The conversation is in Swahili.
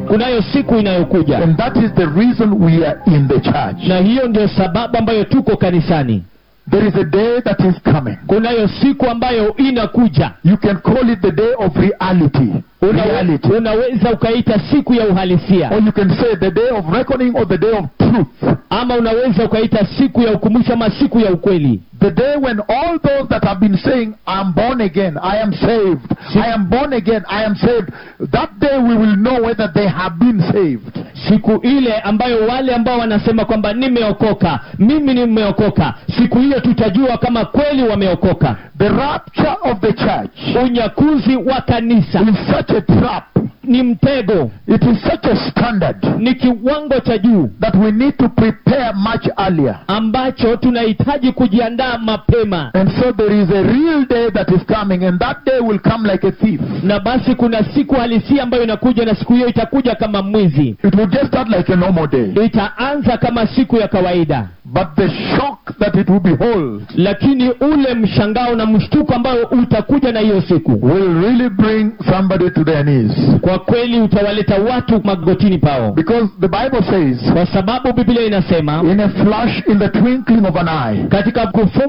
kunayo siku inayokuja And that is the reason we are in the church. na hiyo ndio sababu ambayo tuko kanisani There is a day that is coming. kunayo siku ambayo inakuja You can call it the day of reality. Una, Reality. unaweza ukaita siku ya uhalisia Or you can say the day of reckoning or the day of truth. ama unaweza ukaita siku ya ukumbusho ama siku ya ukweli The day when all those that have been saying, I'm born again, I am saved, I am born again, I am saved, that day we will know whether they have been saved. siku ile ambayo wale ambao wanasema kwamba nimeokoka mimi nimeokoka siku hiyo tutajua kama kweli wameokoka The rapture of the church unyakuzi wa kanisa is such a trap, ni mtego it is such a standard ni kiwango cha juu that we need to prepare much earlier. ambacho tunahitaji kujiandaa mapema And so there is a real day that is coming, and that day will come like a thief. na basi kuna siku halisia ambayo inakuja na siku hiyo itakuja kama mwizi It will just start like a normal day. itaanza kama siku ya kawaida But the shock that it will behold lakini ule mshangao na mshtuko ambao utakuja na hiyo siku will really bring somebody to their knees. kwa kweli utawaleta watu magotini pao Because the Bible says, kwa sababu biblia inasema in a flash, in the twinkling of an eye, katika kufu